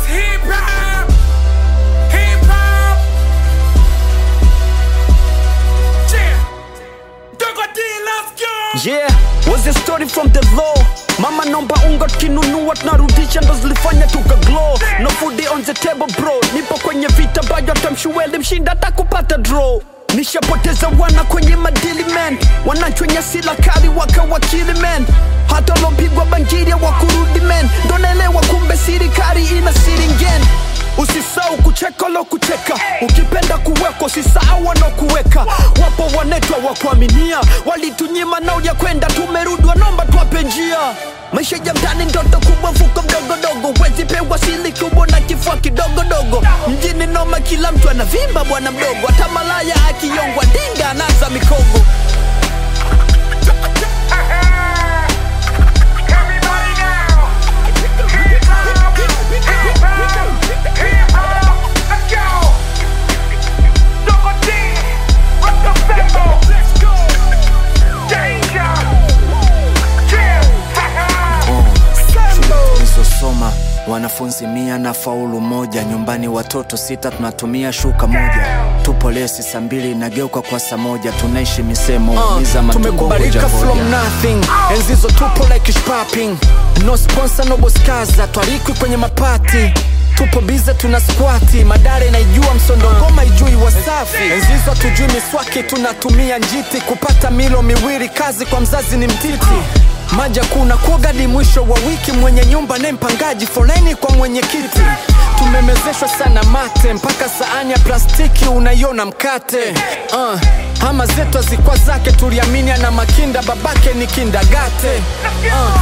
It's hip hop. Hip hop. Yeah. Dogo D, let's go. Yeah, was a story from the law mama nomba unga kinunua tunarudisha ndo zilifanya tuka glow no food on the table bro nipo kwenye vita ambayo tamshueli mshinda hata kupata draw nishapoteza wana kwenye madili man wanachwenye sila kali wakawakili man hata lopigwa bangiria wa kurudi man ndo naelewa kumbe sirikari ina siringen usisau kucheka lo kucheka ukipenda kuwekwa usisahau wanaokuweka wapo wanetwa wa kuaminia walitunyima nao ya kwenda tumerudi wanomba twape njia maisha ya mtani ndoto kubwa mfuko mdogodogo wezi pewa sili kubwa na kifua kidogodogo mjini noma kila mtu anavimba bwana mdogo hata malaya akiyongwa dinga anaza mikogo Everybody now. Hip hop. Hip hop. Hip hop. Let's go. Dogo D. Rock the tempo. Let's go. Danger. Yeah. Ha ha. tulizosoma wanafunzi mia na faulu moja nyumbani watoto sita tunatumia shuka moja tupo lesi saa mbili inageuka kwa saa moja tunaishi misemo Uh, miza matumbo tumekubalika ngoja from ngoja. nothing enzizo tupo like shopping no sponsor no boskaza twarikwi kwenye mapati tupo bize tuna squati madare naijua msondo ngoma ijui wasafi enzizo hatujui miswaki tunatumia njiti kupata milo miwili kazi kwa mzazi ni mtiti maja kuna kuogadi mwisho wa wiki mwenye nyumba ne mpangaji foleni kwa mwenyekiti tumemezeshwa sana mate mpaka saani ya plastiki unaiona mkate uh, ama zetu azikwa zake tuliamini ana makinda babake ni kindagate uh.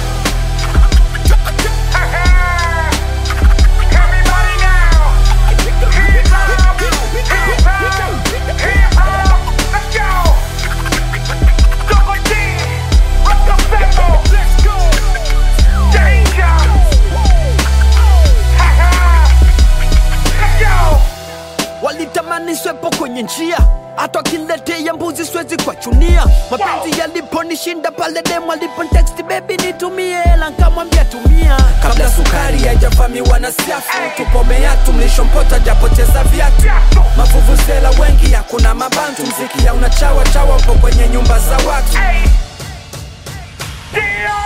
Everybody now. Hip hop. Hip hop. Hip hop. Let's go. Dogo D. Rock the tempo. Let's go. Danger. Ha ha. Let's go. walitamani swepo kwenye njia hata wakiletea mbuzi siwezi kuwachunia mapenzi yaliponishinda pale demu aliponteksti bebi nitumie hela nkamwambia tumia kabla sukari haijavamiwa na siafu tupomea tumlishompota japoteza viatu mavuvuzela wengi hakuna mabantu mziki ya unachawa chawa upo kwenye nyumba za watu Hey. Deal.